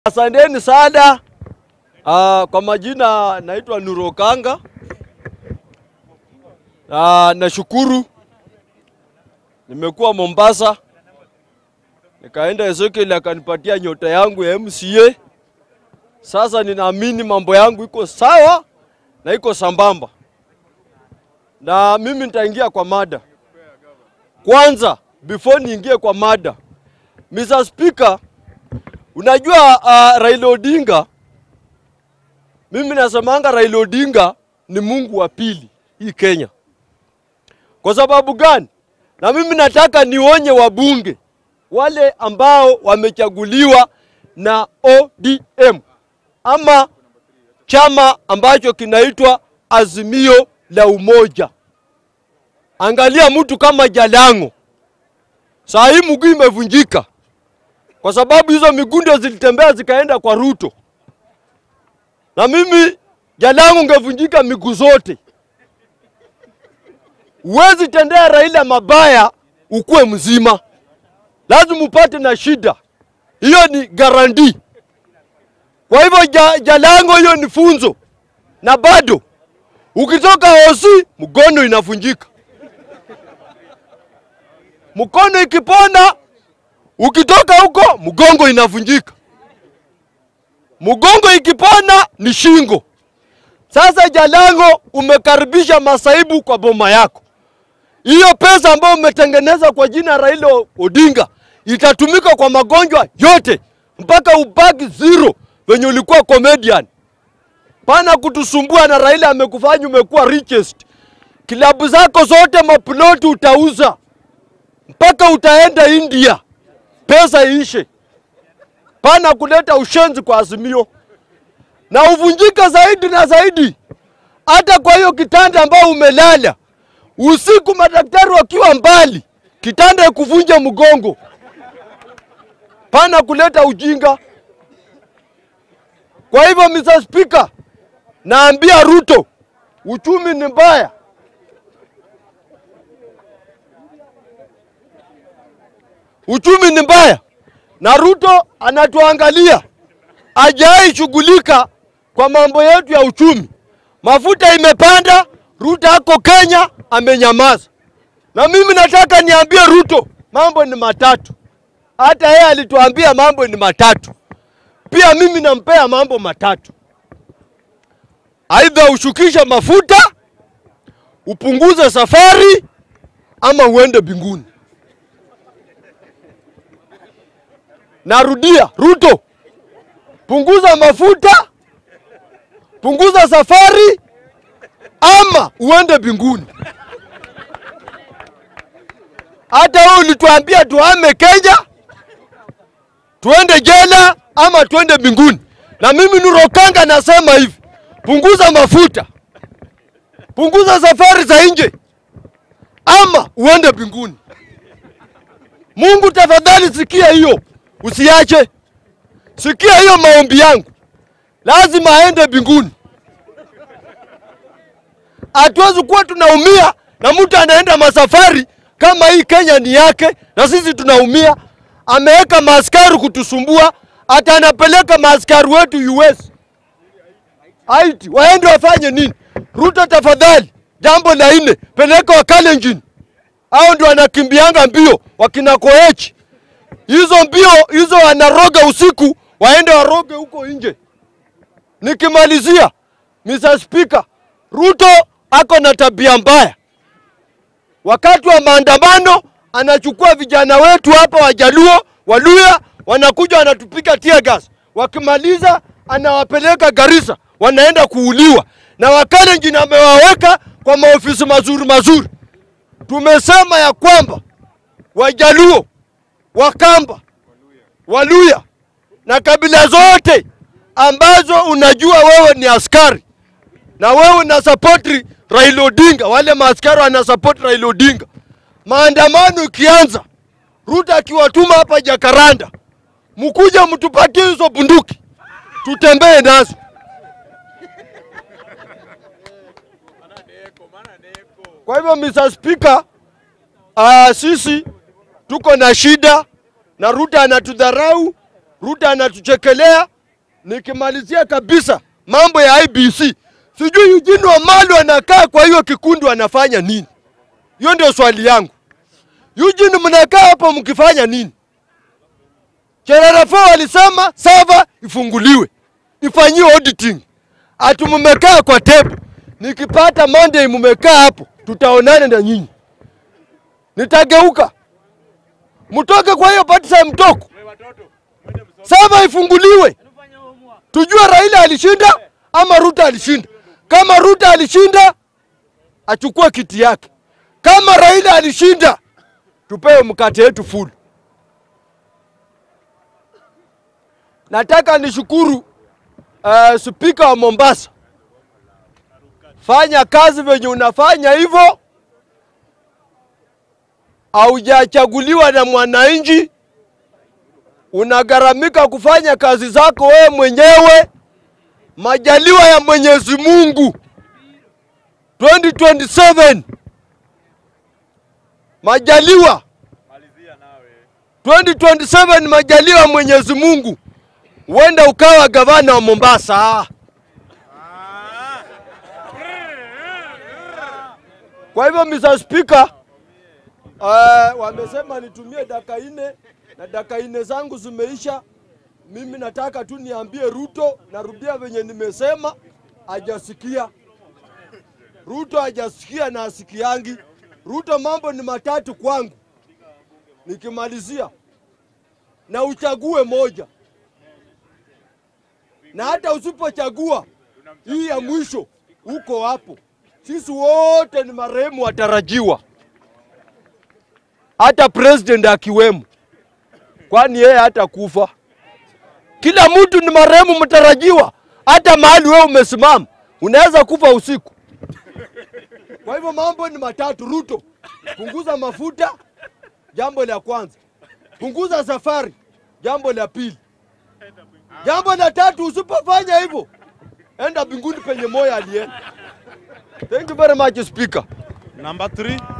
Asanteni sana. Uh, kwa majina naitwa Nurokanga. Uh, nashukuru nimekuwa Mombasa, nikaenda Ezekiel akanipatia nyota yangu ya MCA. Sasa ninaamini mambo yangu iko sawa na iko sambamba, na mimi nitaingia kwa mada kwanza. Before niingie kwa mada, Mr. Speaker, unajua uh, Raila Odinga, mimi nasemanga Raila Odinga ni Mungu wa pili hii Kenya. Kwa sababu gani? Na mimi nataka nionye wabunge wale ambao wamechaguliwa na ODM ama chama ambacho kinaitwa Azimio la Umoja. Angalia mtu kama Jalango, saa hii mguu imevunjika kwa sababu hizo miguu ndio zilitembea zikaenda kwa Ruto, na mimi Jalango ngevunjika miguu zote. Huwezi tendea Raila mabaya ukuwe mzima, lazima upate na shida. Hiyo ni garanti. Kwa hivyo ja, Jalango, hiyo ni funzo, na bado ukitoka hosi mkono inavunjika, mkono ikipona, ukitoka huko mgongo inavunjika, mgongo ikipona ni shingo. Sasa Jalango, umekaribisha masaibu kwa boma yako. Hiyo pesa ambayo umetengeneza kwa jina Raila Odinga itatumika kwa magonjwa yote mpaka ubaki zero venye ulikuwa comedian. Pana kutusumbua na Raila amekufanya umekuwa richest. Kilabu zako zote maploti utauza mpaka utaenda India, pesa iishe. Pana kuleta ushenzi kwa Azimio na uvunjika zaidi na zaidi, hata kwa hiyo kitanda ambao umelala usiku, madaktari wakiwa mbali, kitanda ikuvunja mgongo. Pana kuleta ujinga. Kwa hivyo, Mr. Speaker, naambia Ruto, uchumi ni mbaya. Uchumi ni mbaya na Ruto anatuangalia, ajai shughulika kwa mambo yetu ya uchumi. Mafuta imepanda, Ruto ako Kenya amenyamaza. Na mimi nataka niambie Ruto, mambo ni matatu. Hata yeye alituambia mambo ni matatu, pia mimi nampea mambo matatu. Aidha ushukishe mafuta, upunguze safari, ama uende binguni. Narudia, Ruto, punguza mafuta, punguza safari, ama uende binguni. Hata wewe ulituambia tuhame Kenya, tuende jela ama tuende binguni. Na mimi Nurokanga nasema hivi, punguza mafuta, punguza safari za nje, ama uende binguni. Mungu tafadhali, sikia hiyo, usiache. Sikia hiyo maombi yangu, lazima aende binguni. Hatuwezi kuwa tunaumia na mtu anaenda masafari kama hii Kenya ni yake na sisi tunaumia. Ameweka maaskari kutusumbua, hata anapeleka maaskari wetu US Haiti, waende wafanye nini? Ruto tafadhali, jambo la nne, peleka Wakalenjin, hao ndio wanakimbianga mbio, wakina Koech hizo mbio hizo wanaroga usiku, waende waroge huko nje. Nikimalizia, Mr. Speaker, Ruto ako na tabia mbaya. Wakati wa maandamano anachukua vijana wetu hapa Wajaluo, Waluya, wanakuja wanatupiga tear gas. Wakimaliza anawapeleka Garissa, wanaenda kuuliwa, na Wakalenjin amewaweka kwa maofisi mazuri mazuri. Tumesema ya kwamba Wajaluo, Wakamba, Waluya na kabila zote ambazo unajua wewe ni askari na wewe una support Raila Odinga, wale maaskari wana support Raila Odinga. Maandamano ikianza, Ruto akiwatuma hapa Jakaranda, mkuja mtupatie hizo bunduki tutembee nazo. Kwa hivyo Mr. Speaker, uh, sisi tuko na shida na Ruto anatudharau, Ruto anatuchekelea, nikimalizia kabisa mambo ya IBC, sijui Eugene Wamalwa anakaa kwa hiyo kikundi wanafanya nini? Hiyo ndio swali yangu. Eugene, mnakaa hapo mkifanya nini? Cherarafo walisema sava ifunguliwe ifanyiwe auditing, ati mmekaa kwa tebu. Nikipata Monday mmekaa hapo, tutaonana na nyinyi, nitageuka mtoke kwa hiyo pati sa mtoko, sava ifunguliwe, tujue Raila alishinda ama Ruto alishinda. Kama Ruto alishinda, achukue kiti yake. Kama Raila alishinda, tupewe mkate yetu full. Nataka nishukuru uh, spika wa Mombasa, fanya kazi venye unafanya hivyo. Haujachaguliwa na mwananchi, unagharamika kufanya kazi zako wewe mwenyewe. Majaliwa ya Mwenyezi Mungu 2027 majaliwa 2027 majaliwa ya Mwenyezi Mungu, huenda ukawa gavana wa Mombasa. Kwa hivyo Mr. Speaker, uh, wamesema nitumie dakika nne na dakika nne zangu zimeisha. Mimi nataka tu niambie Ruto, narudia venye nimesema, hajasikia. Ruto hajasikia na asikiangi. Ruto, mambo ni matatu kwangu, nikimalizia na uchague moja, na hata usipochagua hii ya mwisho, uko hapo. Sisi wote ni marehemu watarajiwa, hata president akiwemo, kwani yeye hata kufa. Kila mtu ni marehemu mtarajiwa, hata mahali wewe umesimama unaweza kufa usiku. Kwa hivyo mambo ni matatu. Ruto, punguza mafuta, jambo la kwanza. Punguza safari, jambo la pili. Jambo la tatu, usipofanya hivyo, enda mbinguni penye moyo alienda. Thank you very much, Speaker. Number three.